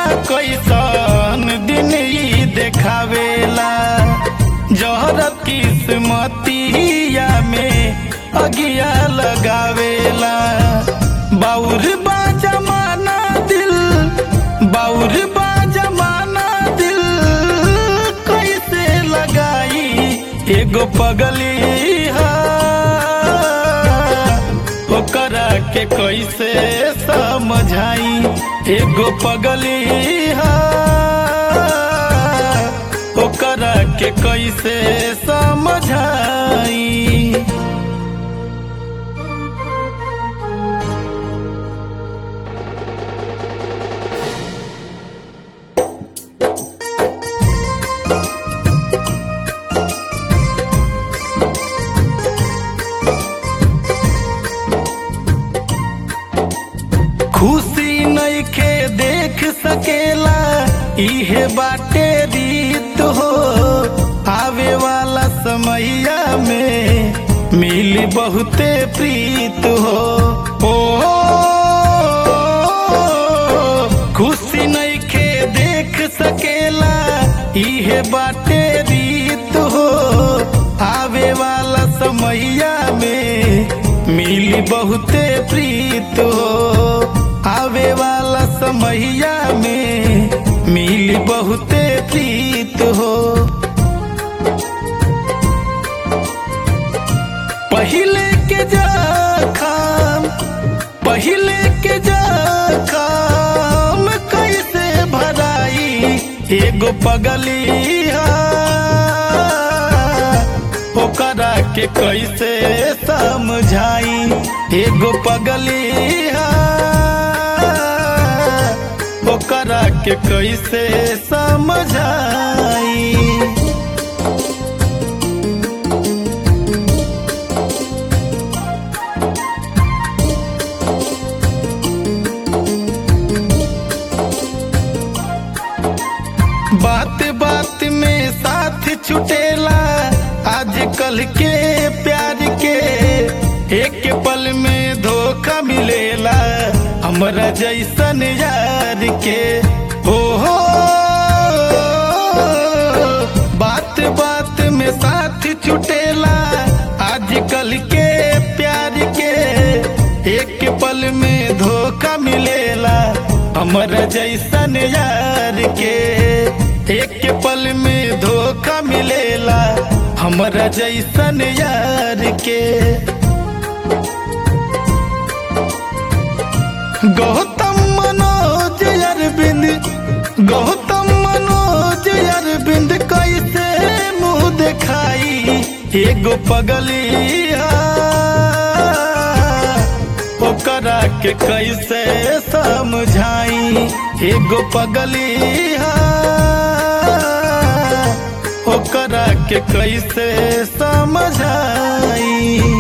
कैसन दिन ई देखावेला जहर किस्मतिया में अगिया लगावेला बाउर बा जमाना दिल बाउर बा जमाना दिल कैसे लगाई एगो पगली हा ओकरा के कैसे समझाई एगो पगली हा ओकरा के कैसे समझाई खुशी नइखे देख सकेला इहे बाटे रीत हो आवे वाला समैया में मिली बहुते प्रीत हो ओ खुशी नइखे देख सकेला इहे बाटे रीत हो आवे वाला समैया में मिली बहुते प्रीत हो आवे वाला समैया में मिली बहुते प्रीत हो पहिले के जखम पहिले के जखम कैसे भराई एगो पगली हा ओकरा के कैसे समझाई एगो पगली हा ओकरा के कैसे समझाई बात बात में साथ छुटेला आजकल के प्यार के एक पल में धोखा मिलेला हमरा जैसन यार के हो हो बात बात में साथ छुटेला आजकल के प्यार के एक पल में धोखा मिलेला हमरा जैसन यार के एक पल में धोखा मिलेला हमरा जैसन यार के गौतम मनोज अरविंद गौतम मनोज अरविंद कैसे मुंह दिखाई एगो पगली हा ओकरा के कैसे समझाई एगो पगली हा ओकरा के कैसे समझाई